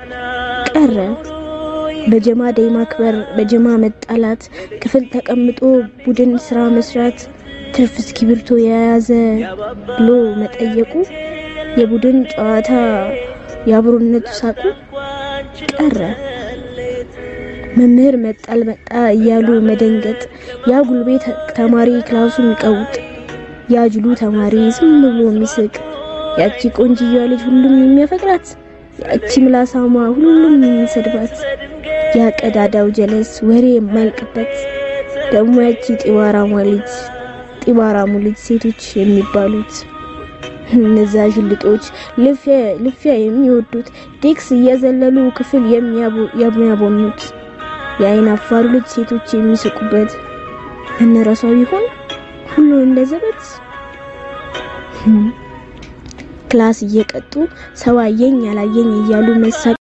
ቀረ። በጀማ ደይ ማክበር፣ በጀማ መጣላት፣ ክፍል ተቀምጦ ቡድን ስራ መስራት፣ ትርፍ እስክሪብቶ የያዘ ብሎ መጠየቁ፣ የቡድን ጨዋታ የአብሮነቱ ሳቁ ቀረ። መምህር መጣል መጣ እያሉ መደንገጥ፣ ያ ጉልቤ ተማሪ ክላሱን ቀውጥ፣ ያ ጅሉ ተማሪ ዝም ብሎ የሚስቅ፣ ያቺ ቆንጅዬዋ ልጅ ሁሉም የሚያፈቅራት፣ ያቺ ምላሳማ ሁሉም የሚሰድባት፣ ያ ቀዳዳው ጀለስ ወሬ የማይልቅበት፣ ደግሞ ያቺ ጢባራሟ ልጅ ጢባራሙ ልጅ ሴቶች የሚባሉት እነዛ ዥልጦች ልፊያ የሚወዱት ዴክስ እየዘለሉ ክፍል የሚያቦኑት የአይን አፋሩ ልጅ ሴቶች የሚስቁበት እንረሳው ይሆን ሁሉ እንደዘበት ክላስ እየቀጡ ሰው አየኝ ያላየኝ እያሉ መሳቅ